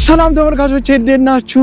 ሰላም ተመልካቾቼ እንዴት ናችሁ?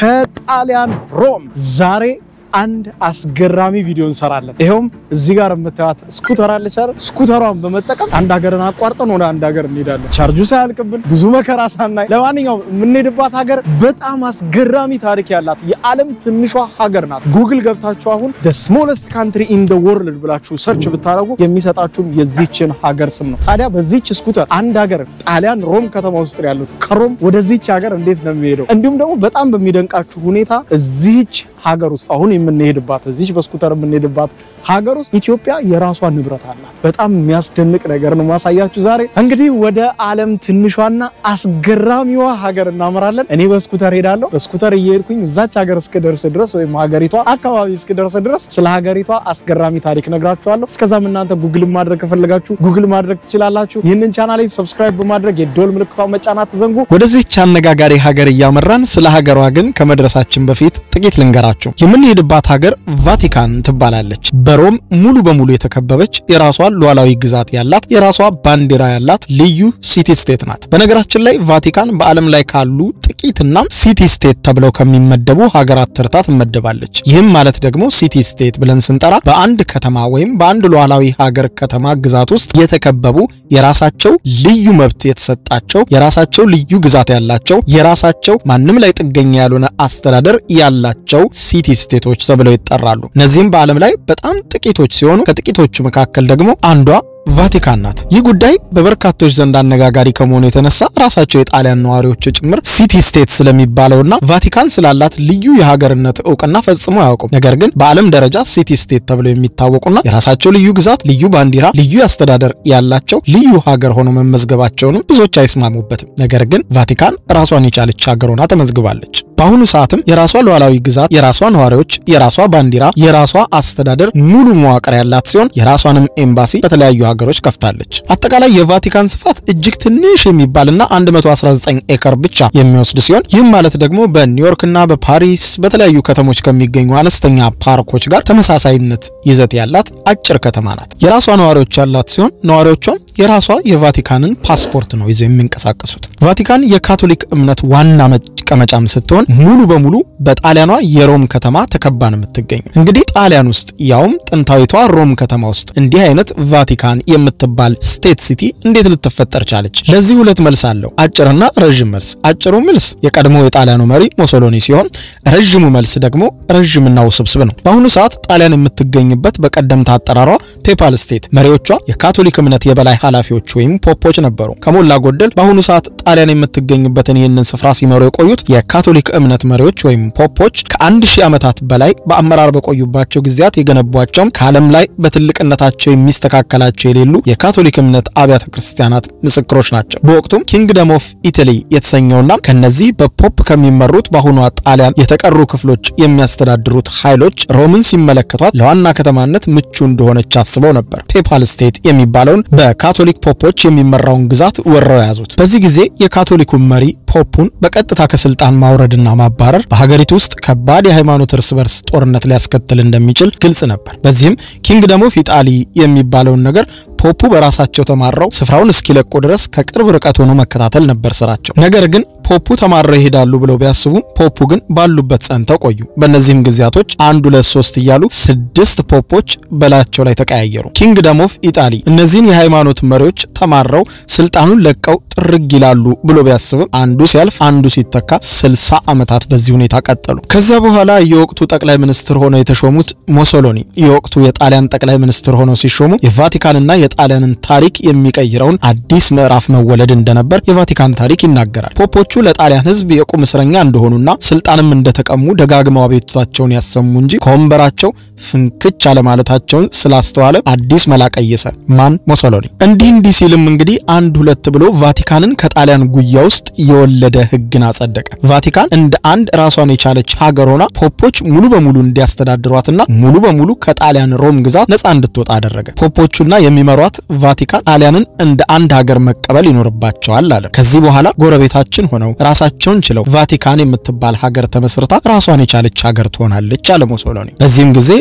ከጣሊያን ሮም ዛሬ አንድ አስገራሚ ቪዲዮ እንሰራለን። ይኸውም እዚህ ጋር የምታዩት ስኩተር አለች አይደል? ስኩተሯን በመጠቀም አንድ ሀገርን አቋርጠን ወደ አንድ ሀገር እንሄዳለን። ቻርጁ ሳያልቅብን ብዙ መከራ ሳናይ። ለማንኛውም የምንሄድባት ሀገር በጣም አስገራሚ ታሪክ ያላት የዓለም ትንሿ ሀገር ናት። ጉግል ገብታችሁ አሁን the smallest country in the world ብላችሁ ሰርች ብታደርጉ የሚሰጣችሁም የዚችን ሀገር ስም ነው። ታዲያ በዚች ስኩተር አንድ ሀገር ጣሊያን ሮም ከተማ ውስጥ ነው ያሉት። ከሮም ወደዚች ሀገር እንዴት ነው የሚሄደው? እንዲሁም ደግሞ በጣም በሚደንቃችሁ ሁኔታ እዚች ሀገር ውስጥ አሁን የምንሄድባት እዚች በስኩተር የምንሄድባት ሀገር ውስጥ ኢትዮጵያ የራሷ ንብረት አላት። በጣም የሚያስደንቅ ነገር ነው ማሳያችሁ ዛሬ። እንግዲህ ወደ ዓለም ትንሿና አስገራሚዋ ሀገር እናመራለን። እኔ በስኩተር ሄዳለሁ። በስኩተር እየሄድኩኝ እዛች ሀገር እስክደርስ ድረስ ወይም ሀገሪቷ አካባቢ እስክደርስ ድረስ ስለ ሀገሪቷ አስገራሚ ታሪክ ነግራችኋለሁ። እስከዛም እናንተ ጉግል ማድረግ ከፈለጋችሁ ጉግል ማድረግ ትችላላችሁ። ይህንን ቻናል ሰብስክራይብ በማድረግ የዶል ምልክቷን መጫናት ትዘንጉ። ወደዚህች አነጋጋሪ ሀገር እያመራን ስለ ሀገሯ ግን ከመድረሳችን በፊት ጥቂት ልንገራችሁ። የምንሄድባት ሀገር ቫቲካን ትባላለች። በሮም ሙሉ በሙሉ የተከበበች የራሷ ሉዓላዊ ግዛት ያላት የራሷ ባንዲራ ያላት ልዩ ሲቲ ስቴት ናት። በነገራችን ላይ ቫቲካን በዓለም ላይ ካሉ ጥቂትና ሲቲ ስቴት ተብለው ከሚመደቡ ሀገራት ተርታ ትመደባለች። ይህም ማለት ደግሞ ሲቲ ስቴት ብለን ስንጠራ በአንድ ከተማ ወይም በአንድ ሉዓላዊ ሀገር ከተማ ግዛት ውስጥ የተከበቡ የራሳቸው ልዩ መብት የተሰጣቸው የራሳቸው ልዩ ግዛት ያላቸው የራሳቸው ማንም ላይ ጥገኛ ያልሆነ አስተዳደር ያላቸው ሲቲ ስቴቶች ተብለው ይጠራሉ። እነዚህም በዓለም ላይ በጣም ጥቂቶች ሲሆኑ ከጥቂቶቹ መካከል ደግሞ አንዷ ቫቲካን ናት። ይህ ጉዳይ በበርካቶች ዘንድ አነጋጋሪ ከመሆኑ የተነሳ ራሳቸው የጣሊያን ነዋሪዎች ጭምር ሲቲ ስቴት ስለሚባለውና ቫቲካን ስላላት ልዩ የሀገርነት እውቅና ፈጽሞ አያውቁም። ነገር ግን በዓለም ደረጃ ሲቲ ስቴት ተብለው የሚታወቁና የራሳቸው ልዩ ግዛት፣ ልዩ ባንዲራ፣ ልዩ አስተዳደር ያላቸው ልዩ ሀገር ሆኖ መመዝገባቸውንም ብዙዎች አይስማሙበትም። ነገር ግን ቫቲካን ራሷን የቻለች ሀገር ሆና ተመዝግባለች። በአሁኑ ሰዓትም የራሷ ሉዓላዊ ግዛት፣ የራሷ ነዋሪዎች፣ የራሷ ባንዲራ፣ የራሷ አስተዳደር ሙሉ መዋቅር ያላት ሲሆን የራሷንም ኤምባሲ በተለያዩ ሀገሮች ከፍታለች። አጠቃላይ የቫቲካን ስፋት እጅግ ትንሽ የሚባልና 119 ኤከር ብቻ የሚወስድ ሲሆን ይህም ማለት ደግሞ በኒውዮርክና በፓሪስ በተለያዩ ከተሞች ከሚገኙ አነስተኛ ፓርኮች ጋር ተመሳሳይነት ይዘት ያላት አጭር ከተማ ናት። የራሷ ነዋሪዎች ያላት ሲሆን ነዋሪዎቿም የራሷ የቫቲካንን ፓስፖርት ነው ይዘው የሚንቀሳቀሱት። ቫቲካን የካቶሊክ እምነት ዋና መቀመጫም ስትሆን ሙሉ በሙሉ በጣሊያኗ የሮም ከተማ ተከባ ነው የምትገኘው። እንግዲህ ጣሊያን ውስጥ ያውም ጥንታዊቷ ሮም ከተማ ውስጥ እንዲህ አይነት ቫቲካን የምትባል ስቴት ሲቲ እንዴት ልትፈጠር ቻለች? ለዚህ ሁለት መልስ አለው፣ አጭርና ረዥም መልስ። አጭሩ መልስ የቀድሞ የጣሊያኑ መሪ ሞሶሎኒ ሲሆን ረዥሙ መልስ ደግሞ ረዥምና ውስብስብ ነው። በአሁኑ ሰዓት ጣሊያን የምትገኝበት በቀደምት አጠራሯ ፔፓል ስቴት፣ መሪዎቿ የካቶሊክ እምነት የበላይ ኃላፊዎች ወይም ፖፖች ነበሩ። ከሞላ ጎደል በአሁኑ ሰዓት ጣሊያን የምትገኝበትን ይህንን ስፍራ ሲመሩ የቆዩት የካቶሊክ እምነት መሪዎች ወይም ፖፖች ከአንድ ሺህ ዓመታት በላይ በአመራር በቆዩባቸው ጊዜያት የገነቧቸውም ከዓለም ላይ በትልቅነታቸው የሚስተካከላቸው የሌሉ የካቶሊክ እምነት አብያተ ክርስቲያናት ምስክሮች ናቸው። በወቅቱም ኪንግደም ኦፍ ኢታሊ የተሰኘውና ከነዚህ በፖፕ ከሚመሩት በአሁኗ ጣሊያን የተቀሩ ክፍሎች የሚያስተዳድሩት ኃይሎች ሮምን ሲመለከቷት ለዋና ከተማነት ምቹ እንደሆነች አስበው ነበር ፔፓል ስቴት የሚባለውን በካቶሊክ ፖፖች የሚመራውን ግዛት ወረው የያዙት። በዚህ ጊዜ የካቶሊኩ መሪ ፖፑን በቀጥታ ከስልጣን ማውረድና ማባረር በሀገሪቱ ውስጥ ከባድ የሃይማኖት እርስ በርስ ጦርነት ሊያስከትል እንደሚችል ግልጽ ነበር። በዚህም ኪንግደም ኦፍ ኢጣሊ የሚባለውን ነገር ፖፑ በራሳቸው ተማረው ስፍራውን እስኪለቁ ድረስ ከቅርብ ርቀት ሆኖ መከታተል ነበር ስራቸው። ነገር ግን ፖፑ ተማረው ይሄዳሉ ብለው ቢያስቡም ፖፑ ግን ባሉበት ጸንተው ቆዩ። በእነዚህም ጊዜያቶች አንድ ሁለት ሶስት እያሉ ስድስት ፖፖች በላያቸው ላይ ተቀያየሩ። ኪንግደም ኦፍ ኢጣሊ እነዚህን የሃይማኖት መሪዎች ተማረው ስልጣኑን ለቀው ጥርግ ይላሉ ብሎ ቢያስብም አንዱ ሲያልፍ አንዱ ሲተካ ስልሳ ዓመታት በዚህ ሁኔታ ቀጠሉ። ከዚያ በኋላ የወቅቱ ጠቅላይ ሚኒስትር ሆነው የተሾሙት ሞሶሎኒ የወቅቱ የጣሊያን ጠቅላይ ሚኒስትር ሆነው ሲሾሙ የቫቲካንና የጣሊያንን ታሪክ የሚቀይረውን አዲስ ምዕራፍ መወለድ እንደነበር የቫቲካን ታሪክ ይናገራል። ፖፖቹ ለጣሊያን ሕዝብ የቁም እስረኛ እንደሆኑና ስልጣንም እንደተቀሙ ደጋግመው አቤቱታቸውን ያሰሙ እንጂ ከወንበራቸው ፍንክች አለማለታቸውን ስላስተዋለ አዲስ መላ ቀየሰ። ማን? ሞሶሎኒ። እንዲህ እንዲህ ሲልም እንግዲህ አንድ ሁለት ብሎ ቫቲካንን ከጣሊያን ጉያ ውስጥ የወለደ ሕግን አጸደቀ። ቫቲካን እንደ አንድ ራሷን የቻለች ሀገር ሆና ፖፖች ሙሉ በሙሉ እንዲያስተዳድሯትና ሙሉ በሙሉ ከጣሊያን ሮም ግዛት ነፃ እንድትወጣ አደረገ። ፖፖቹና የሚመሯት ቫቲካን ጣሊያንን እንደ አንድ ሀገር መቀበል ይኖርባቸዋል አለ። ከዚህ በኋላ ጎረቤታችን ሆነው ራሳቸውን ችለው ቫቲካን የምትባል ሀገር ተመስርታ ራሷን የቻለች ሀገር ትሆናለች አለ ሞሶሎኒ። በዚህም ጊዜ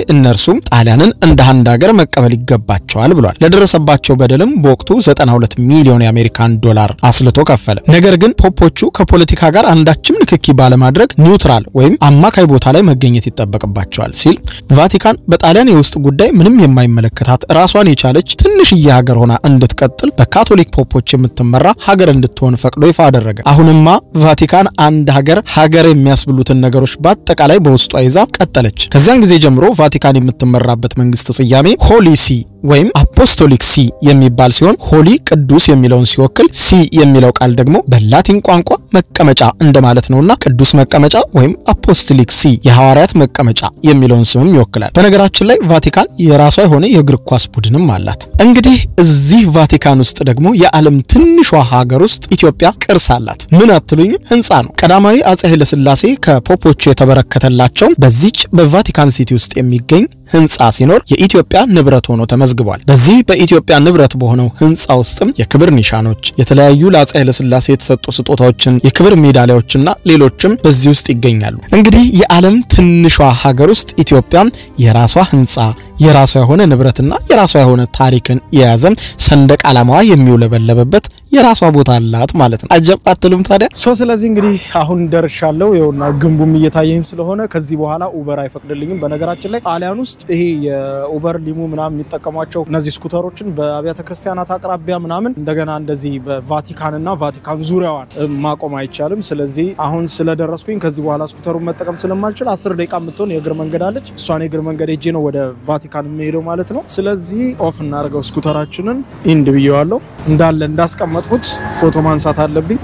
እነርሱም ጣሊያንን እንደ አንድ ሀገር መቀበል ይገባቸዋል ብሏል። ለደረሰባቸው በደልም በወቅቱ 92 ሚሊዮን የአሜሪካን ዶላር አስልቶ ከፈለ። ነገር ግን ፖፖቹ ከፖለቲካ ጋር አንዳችም ንክኪ ባለማድረግ ኒውትራል ወይም አማካይ ቦታ ላይ መገኘት ይጠበቅባቸዋል ሲል ቫቲካን በጣሊያን የውስጥ ጉዳይ ምንም የማይመለከታት ራሷን የቻለች ትንሽዬ ሀገር ሆና እንድትቀጥል በካቶሊክ ፖፖች የምትመራ ሀገር እንድትሆን ፈቅዶ ይፋ አደረገ። አሁንማ ቫቲካን አንድ ሀገር ሀገር የሚያስብሉትን ነገሮች በአጠቃላይ በውስጧ ይዛ ቀጠለች። ከዚያን ጊዜ ጀምሮ ቫቲካን የምትመራበት መንግስት ስያሜ ሆሊ ሲ ወይም አፖስቶሊክ ሲ የሚባል ሲሆን ሆሊ ቅዱስ የሚለውን ሲወክል ሲ የሚለው ቃል ደግሞ በላቲን ቋንቋ መቀመጫ እንደማለት ነውና ቅዱስ መቀመጫ ወይም አፖስቶሊክ ሲ የሐዋርያት መቀመጫ የሚለውን ስምም ይወክላል። በነገራችን ላይ ቫቲካን የራሷ የሆነ የእግር ኳስ ቡድንም አላት። እንግዲህ እዚህ ቫቲካን ውስጥ ደግሞ የዓለም ትንሿ ሀገር ውስጥ ኢትዮጵያ ቅርስ አላት። ምን አትሉኝም? ህንፃ ነው። ቀዳማዊ አጼ ኃይለሥላሴ ከፖፖቹ የተበረከተላቸው በዚች በቫቲካን ሲቲ ውስጥ የሚገኝ ህንፃ ሲኖር የኢትዮጵያ ንብረት ሆኖ ተመዝግቧል። በዚህ በኢትዮጵያ ንብረት በሆነው ህንፃ ውስጥም የክብር ኒሻኖች፣ የተለያዩ ለአፄ ኃይለሥላሴ የተሰጡ ስጦታዎችን፣ የክብር ሜዳሊያዎችና ሌሎችም በዚህ ውስጥ ይገኛሉ። እንግዲህ የዓለም ትንሿ ሀገር ውስጥ ኢትዮጵያ የራሷ ህንፃ፣ የራሷ የሆነ ንብረትና የራሷ የሆነ ታሪክን የያዘ ሰንደቅ ዓላማዋ የሚውለበለበበት የራሷ ቦታ አላት ማለት ነው። አጀብ አትሉም ታዲያ? ሶ ስለዚህ እንግዲህ አሁን ደርሻለሁ። ይኸውና ግንቡም እየታየኝ ስለሆነ ከዚህ በኋላ ኡበር አይፈቅድልኝም። በነገራችን ላይ ጣሊያን ውስጥ ይሄ የኡበር ሊሙ ምናምን የሚጠቀሟቸው እነዚህ ስኩተሮችን በአብያተ ክርስቲያናት አቅራቢያ ምናምን እንደገና እንደዚህ በቫቲካንና ቫቲካን ዙሪያዋን ማቆም አይቻልም። ስለዚህ አሁን ስለደረስኩኝ ከዚህ በኋላ ስኩተሩን መጠቀም ስለማልችል አስር ደቂቃ የምትሆን የእግር መንገድ አለች። እሷን የእግር መንገድ ሄጄ ነው ወደ ቫቲካን የሚሄደው ማለት ነው። ስለዚህ ኦፍ እናደርገው ስኩተራችንን ኢንድ ብዬዋለሁ እንዳለ እንዳስቀመጥኩት ፎቶ ማንሳት አለብኝ።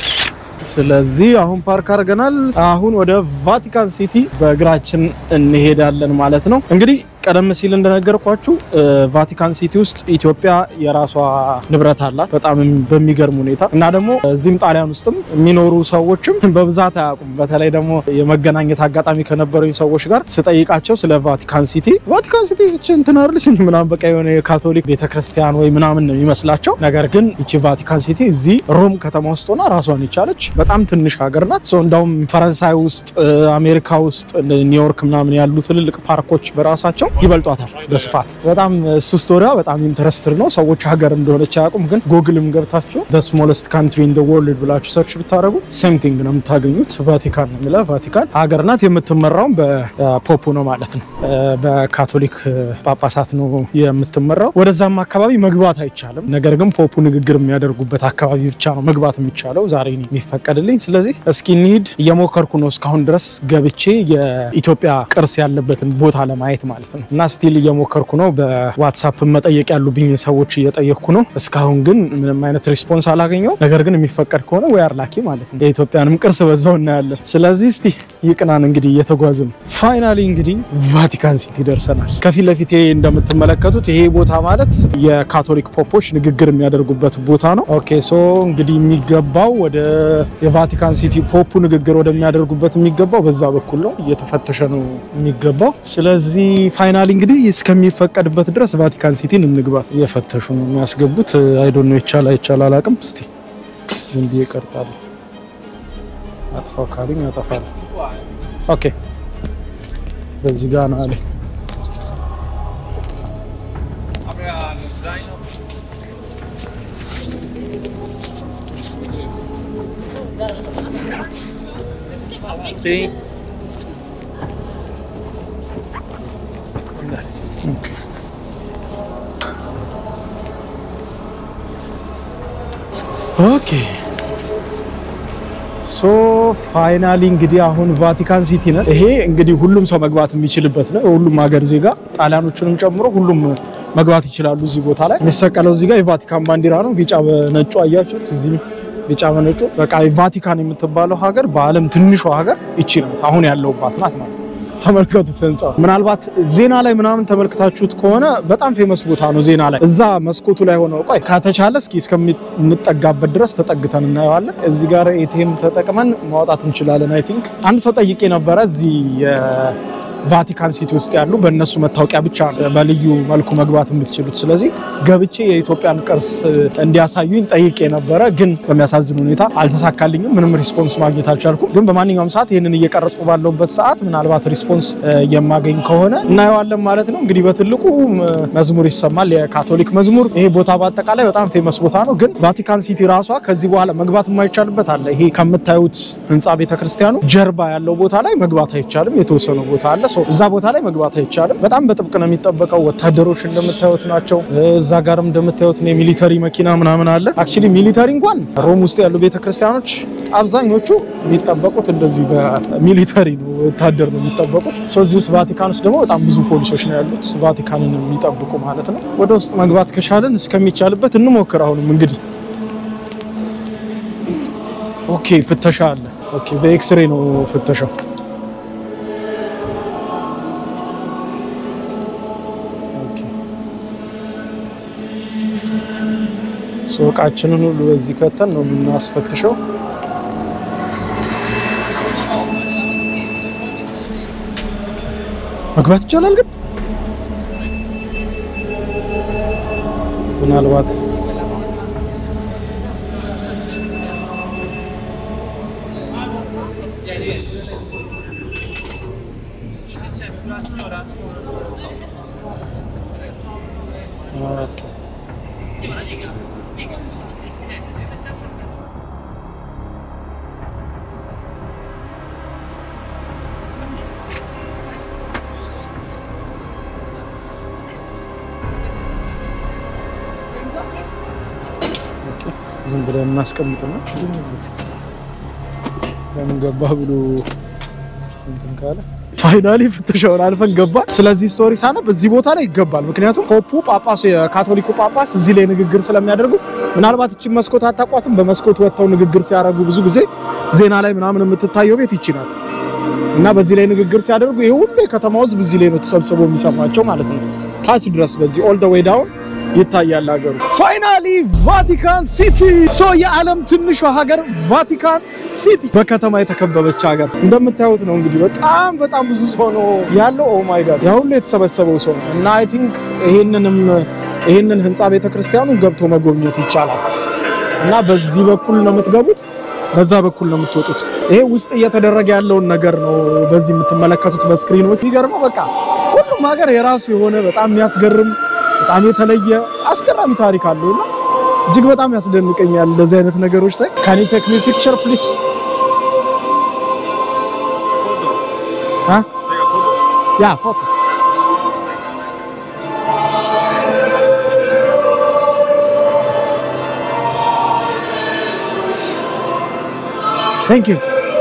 ስለዚህ አሁን ፓርክ አድርገናል። አሁን ወደ ቫቲካን ሲቲ በእግራችን እንሄዳለን ማለት ነው። እንግዲህ ቀደም ሲል እንደነገርኳችሁ ቫቲካን ሲቲ ውስጥ ኢትዮጵያ የራሷ ንብረት አላት በጣም በሚገርም ሁኔታ እና ደግሞ እዚህም ጣሊያን ውስጥም የሚኖሩ ሰዎችም በብዛት አያውቁም። በተለይ ደግሞ የመገናኘት አጋጣሚ ከነበረኝ ሰዎች ጋር ስጠይቃቸው ስለ ቫቲካን ሲቲ ቫቲካን ሲቲ እንትን አይደለች ምናምን በቃ የሆነ የካቶሊክ ቤተክርስቲያን ወይ ምናምን ነው የሚመስላቸው። ነገር ግን ይቺ ቫቲካን ሲቲ እዚህ ሮም ከተማ ውስጥ ሆና ራሷን የቻለች በጣም ትንሽ ሀገር ናት። እንዳውም ፈረንሳይ ውስጥ፣ አሜሪካ ውስጥ ኒውዮርክ ምናምን ያሉ ትልልቅ ፓርኮች በራሳቸው ይበልጧታል በስፋት በጣም እሱ ስቶሪያ በጣም ኢንተረስትድ ነው። ሰዎች ሀገር እንደሆነች አያውቁም። ግን ጎግልም ገብታችሁ ስሞለስት ካንትሪ ኢን ወርልድ ብላችሁ ሰርች ብታደረጉ ሴም ቲንግ ነው የምታገኙት። ቫቲካን ነው የሚለው። ቫቲካን ሀገር ናት። የምትመራውም በፖፑ ነው ማለት ነው። በካቶሊክ ጳጳሳት ነው የምትመራው። ወደዛም አካባቢ መግባት አይቻልም። ነገር ግን ፖፑ ንግግር የሚያደርጉበት አካባቢ ብቻ ነው መግባት የሚቻለው ዛሬ የሚፈቀድልኝ። ስለዚህ እስኪ እንሂድ። እየሞከርኩ ነው እስካሁን ድረስ ገብቼ የኢትዮጵያ ቅርስ ያለበትን ቦታ ለማየት ማለት ነው እና ስቲል እየሞከርኩ ነው። በዋትሳፕ መጠየቅ ያሉብኝ ሰዎች እየጠየቅኩ ነው። እስካሁን ግን ምንም አይነት ሪስፖንስ አላገኘው። ነገር ግን የሚፈቀድ ከሆነ ወይ አርላኪ ማለት ነው የኢትዮጵያንም ቅርስ በዛው እናያለን። ስለዚህ እስቲ ይቅናን እንግዲህ እየተጓዝን ፋይናሊ እንግዲህ ቫቲካን ሲቲ ደርሰናል። ከፊት ለፊት እንደምትመለከቱት ይሄ ቦታ ማለት የካቶሊክ ፖፖች ንግግር የሚያደርጉበት ቦታ ነው። ኦኬ ሶ እንግዲህ የሚገባው ወደ የቫቲካን ሲቲ ፖፑ ንግግር ወደሚያደርጉበት የሚገባው በዛ በኩል ነው። እየተፈተሸ ነው የሚገባው። ስለዚህ ፋይናሊ እንግዲህ እስከሚፈቀድበት ድረስ ቫቲካን ሲቲን እንግባት። እየፈተሹ ነው የሚያስገቡት። አይዶን ነው ይቻል አይቻል አላቅም። እስቲ ዝም ብዬ ቀርጻለሁ። አጥፋው ካሉኝ ያጠፋል። ኦኬ በዚህ ጋር ነው አለ። ኦኬ ሶ ፋይናሊ እንግዲህ አሁን ቫቲካን ሲቲ ነው። ይሄ እንግዲህ ሁሉም ሰው መግባት የሚችልበት ነው። ሁሉም ሀገር ዜጋ ጣሊያኖቹንም ጨምሮ ሁሉም መግባት ይችላሉ። እዚህ ቦታ ላይ የሚሰቀለው እዚህ ጋር የቫቲካን ባንዲራ ነው። ቢጫ በነጩ አያችሁት? እዚህ ቢጫ በነጩ በቃ ቫቲካን የምትባለው ሀገር በዓለም ትንሿ ሀገር ይቺ ናት። አሁን ያለውባት ናት ማለት ነው። ተመልከቱት ህንፃ። ምናልባት ዜና ላይ ምናምን ተመልክታችሁት ከሆነ በጣም ፌመስ ቦታ ነው። ዜና ላይ እዛ መስኮቱ ላይ ሆነው ቆይ ከተቻለ እስኪ እስከምንጠጋበት ድረስ ተጠግተን እናየዋለን። እዚህ ጋር ኤቲኤም ተጠቅመን ማውጣት እንችላለን። አይ ቲንክ አንድ ሰው ጠይቄ ነበረ እዚህ ቫቲካን ሲቲ ውስጥ ያሉ በእነሱ መታወቂያ ብቻ ነው በልዩ መልኩ መግባት የምትችሉት። ስለዚህ ገብቼ የኢትዮጵያን ቅርስ እንዲያሳዩኝ ጠይቄ ነበረ፣ ግን በሚያሳዝን ሁኔታ አልተሳካልኝም። ምንም ሪስፖንስ ማግኘት አልቻልኩም። ግን በማንኛውም ሰዓት ይህንን እየቀረጽኩ ባለሁበት ሰዓት ምናልባት ሪስፖንስ የማገኝ ከሆነ እናየዋለን ማለት ነው። እንግዲህ በትልቁ መዝሙር ይሰማል፣ የካቶሊክ መዝሙር። ይሄ ቦታ በአጠቃላይ በጣም ፌመስ ቦታ ነው። ግን ቫቲካን ሲቲ ራሷ ከዚህ በኋላ መግባት የማይቻልበት አለ። ይሄ ከምታዩት ህንፃ ቤተክርስቲያኑ ጀርባ ያለው ቦታ ላይ መግባት አይቻልም። የተወሰነ ቦታ አለ። እዛ ቦታ ላይ መግባት አይቻልም። በጣም በጥብቅ ነው የሚጠበቀው። ወታደሮች እንደምታዩት ናቸው። እዛ ጋርም እንደምታዩት የሚሊተሪ መኪና ምናምን አለ። አክቹዋሊ ሚሊተሪ እንኳን ሮም ውስጥ ያሉ ቤተክርስቲያኖች አብዛኞቹ የሚጠበቁት እንደዚህ በሚሊተሪ ነው፣ ወታደር ነው የሚጠበቁት። እዚህ ውስጥ ቫቲካን ውስጥ ደግሞ በጣም ብዙ ፖሊሶች ነው ያሉት ቫቲካንን የሚጠብቁ ማለት ነው። ወደ ውስጥ መግባት ከቻለን እስከሚቻልበት እንሞክር። አሁንም እንግዲህ ኦኬ፣ ፍተሻ አለ። ኦኬ፣ በኤክስሬ ነው ፍተሻው። ሱቃችንን ሁሉ በዚህ ከተን ነው የምናስፈትሸው። መግባት ይቻላል ግን ምናልባት ዝም ብለን እናስቀምጥ ነው። ለምን ገባ ብሎ እንትን ካለ ፋይናሊ ፍተሻውን አልፈን ገባ። ስለዚህ ስቶሪ ሳነብ እዚህ ቦታ ላይ ይገባል። ምክንያቱም ፖፑ ጳጳሱ የካቶሊኩ ጳጳስ እዚህ ላይ ንግግር ስለሚያደርጉ ምናልባት እችን መስኮት አታቋትም። በመስኮት ወጥተው ንግግር ሲያደርጉ ብዙ ጊዜ ዜና ላይ ምናምን የምትታየው ቤት ይቺ ናት እና በዚህ ላይ ንግግር ሲያደርጉ ይሄ ሁሉ የከተማው ሕዝብ እዚህ ላይ ነው ተሰብስቦ የሚሰማቸው ማለት ነው። ታች ድረስ በዚህ ኦል ደ ዌይ ዳውን ይታያል ሀገሩ። ፋይናሊ ቫቲካን ሲቲ ሶ የዓለም ትንሿ ሀገር ቫቲካን ሲቲ በከተማ የተከበበች ሀገር እንደምታዩት ነው። እንግዲህ በጣም በጣም ብዙ ሰው ነው ያለው። ኦ ማይ ጋድ ያ ሁሉ የተሰበሰበው ሰው ነው እና አይ ቲንክ ይሄንንም ይሄንን ህንፃ ቤተክርስቲያኑ ገብቶ መጎብኘት ይቻላል እና በዚህ በኩል ነው የምትገቡት፣ በዛ በኩል ነው የምትወጡት። ይሄ ውስጥ እየተደረገ ያለውን ነገር ነው በዚህ የምትመለከቱት በስክሪኖች። የሚገርመው በቃ ሁሉም ሀገር የራሱ የሆነ በጣም የሚያስገርም በጣም የተለየ አስገራሚ ታሪክ አለው እና እጅግ በጣም ያስደንቀኛል እንደዚህ አይነት ነገሮች ሳይ። ካን ዩ ቴክ ሚ ፒክቸር ፕሊዝ? ያ ፎቶ ቴንክ ዩ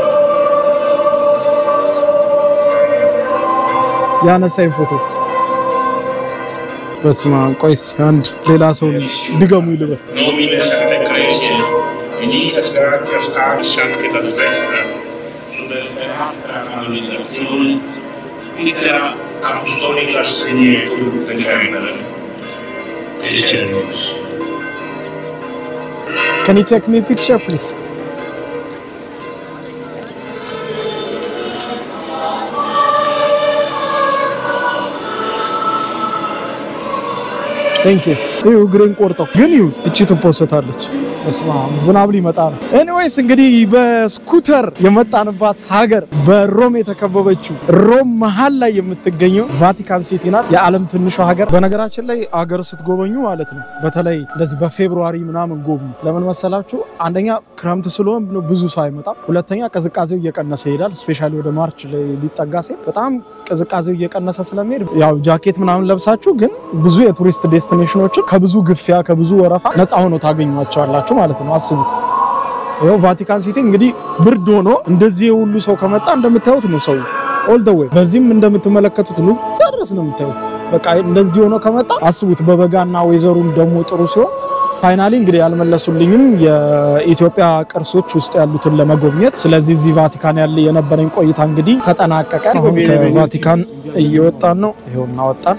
ያነሳኝ ፎቶ በስማ ቆይ እስኪ አንድ ሌላ ሰው ድገሙ ይልበል። Nomine Sancte Ecclesiae, unicas gratias a sanctitas vestra, superata canonizazione, litera apostolica striniecum decemere. Decemnos. Can you take me picture please? ቴንክ ዩ ይሁ እግሬን ቆርጠው ግን ይሁ እቺ ትፖሰታለች። በስመ አብ ዝናብ ሊመጣ ነው። ኤኒዌይስ እንግዲህ በስኩተር የመጣንባት ሀገር በሮም የተከበበችው ሮም መሀል ላይ የምትገኘው ቫቲካን ሲቲ ናት። የዓለም ትንሿ ሀገር። በነገራችን ላይ ሀገር ስትጎበኙ ማለት ነው በተለይ እንደዚህ በፌብሩዋሪ ምናምን ጎብኙ። ለምን መሰላችሁ? አንደኛ ክረምት ስለሆነ ብዙ ሰው አይመጣም። ሁለተኛ ቅዝቃዜው እየቀነሰ ይሄዳል። ስፔሻሊ ወደ ማርች ላይ ሊጠጋ ሲል በጣም ቅዝቃዜው እየቀነሰ ስለሚሄድ ያው ጃኬት ምናምን ለብሳችሁ ግን ብዙ የቱሪስት ዴስቲኔሽኖችን ከብዙ ግፊያ ከብዙ ወረፋ ነፃ ሆኖ ታገኟቸዋላችሁ ማለት ነው። አስቡት። ይኸው ቫቲካን ሲቲ እንግዲህ ብርድ ሆኖ እንደዚህ የሁሉ ሰው ከመጣ እንደምታዩት ነው ሰው ኦል ደ ዌይ በዚህም እንደምትመለከቱት ነው እዛ ድረስ ነው የምታዩት። በቃ እንደዚህ ሆኖ ከመጣ አስቡት። በበጋና ወይዘሩም ደግሞ ጥሩ ሲሆን ፋይናሊ እንግዲህ ያልመለሱልኝም የኢትዮጵያ ቅርሶች ውስጥ ያሉትን ለመጎብኘት። ስለዚህ እዚህ ቫቲካን ያለ የነበረኝ ቆይታ እንግዲህ ተጠናቀቀ። አሁን ከቫቲካን እየወጣን ነው። ይኸው እናወጣን።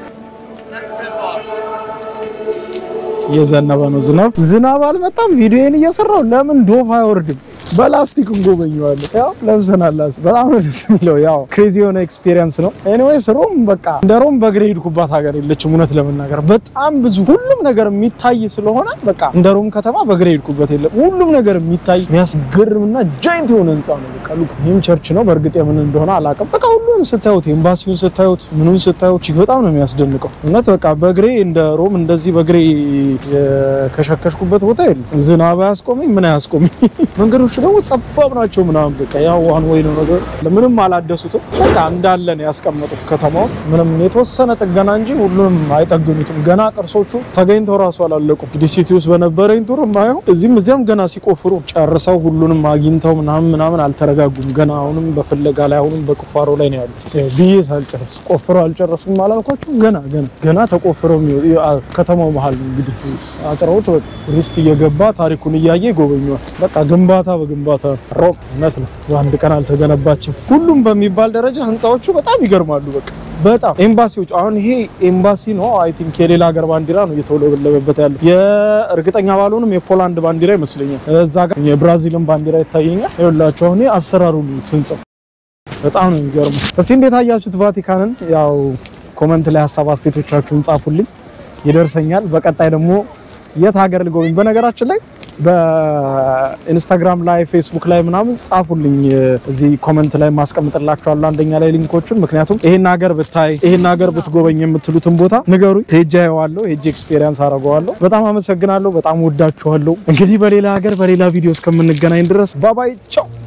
እየዘነበ ነው ዝናብ። ዝናብ አልመጣም። ቪዲዮን እየሰራው ለምን ዶፍ አይወርድም? በላስቲክ እንጎበኘዋለን። ያው ለብሰናል። በጣም ነው ደስ የሚለው። ያው ክሬዚ የሆነ ኤክስፒሪየንስ ነው። ኤኒዌይስ ሮም በቃ እንደ ሮም በእግሬ ሄድኩባት ሀገር የለችም። እውነት ለመናገር በጣም ብዙ ሁሉም ነገር የሚታይ ስለሆነ በቃ እንደ ሮም ከተማ በእግሬ ሄድኩበት የለም። ሁሉም ነገር የሚታይ የሚያስገርምና ጃይንት የሆነ ህንፃ ነው። በቃ ሉክ ይህም ቸርች ነው። በእርግጥ የምን እንደሆነ አላውቅም። በቃ ሁሉም ስታዩት፣ ኤምባሲውን ስታዩት፣ ምኑን ስታዩት እጅግ በጣም ነው የሚያስደንቀው። እውነት በቃ በእግሬ እንደ ሮም እንደዚህ በእግሬ የከሸከሽኩበት ቦታ የለም። ዝናብ አያስቆመኝ ምን አያስቆመኝ። መንገዶች ደግሞ ጠባብ ናቸው ምናምን በቃ ያው ዋን ወይ ነው ነገር ምንም አላደሱትም። በቃ እንዳለ ነው ያስቀመጡት ከተማው ምንም የተወሰነ ጥገና እንጂ ሁሉንም አይጠግኑትም። ገና ቅርሶቹ ተገኝተው ራሱ አላለቁም። እንግዲህ ሲቲ ውስጥ በነበረኝ ቱር ማየው እዚህም እዚያም ገና ሲቆፍሩ ጨርሰው ሁሉንም አግኝተው ምናምን ምናምን አልተረጋጉም። ገና አሁንም በፍለጋ ላይ አሁንም በቁፋሮ ላይ ነው ያሉት ብዬ ሳልጨርስ ቆፍረው አልጨረሱም አላልኳቸው። ገና ገና ገና ተቆፍረው የሚወ- ከተማው መሀል ነው እንግዲህ አጥረውት ቱሪስት እየገባ ታሪኩን እያየ ይጎበኘዋል። በቃ ግንባታ በግንባታ ሮም እውነት ነው በአንድ ቀን አልተገነባችም። ሁሉም በሚባል ደረጃ ህንፃዎቹ በጣም ይገርማሉ። በቃ በጣም ኤምባሲዎች አሁን ይሄ ኤምባሲ ነው አይ ቲንክ የሌላ ሀገር ባንዲራ ነው እየተውለበለበበት ያለው የእርግጠኛ ባልሆንም የፖላንድ ባንዲራ ይመስለኛል። እዛ ጋር የብራዚልን ባንዲራ ይታየኛል። ይኸውላችሁ አሁን ይሄ አሰራሩ ህንፃው በጣም ነው የሚገርመው። እስቲ እንዴት አያችሁት ቫቲካንን? ያው ኮመንት ላይ ሀሳብ አስተያየቶቻችሁን ጻፉልኝ፣ ይደርሰኛል። በቀጣይ ደግሞ የት ሀገር ልጎብኝ? በነገራችን ላይ በኢንስታግራም ላይ ፌስቡክ ላይ ምናምን ጻፉልኝ። እዚህ ኮመንት ላይ ማስቀምጥላችኋለሁ አንደኛ ላይ ሊንኮቹን። ምክንያቱም ይሄን ሀገር ብታይ ይሄን ሀገር ብትጎበኝ የምትሉትን ቦታ ንገሩኝ። ሄጄ አየዋለሁ፣ ሄጄ ኤክስፔሪየንስ አደርገዋለሁ። በጣም አመሰግናለሁ። በጣም ወዳችኋለሁ። እንግዲህ በሌላ ሀገር በሌላ ቪዲዮ እስከምንገናኝ ድረስ ባባይ ቻው።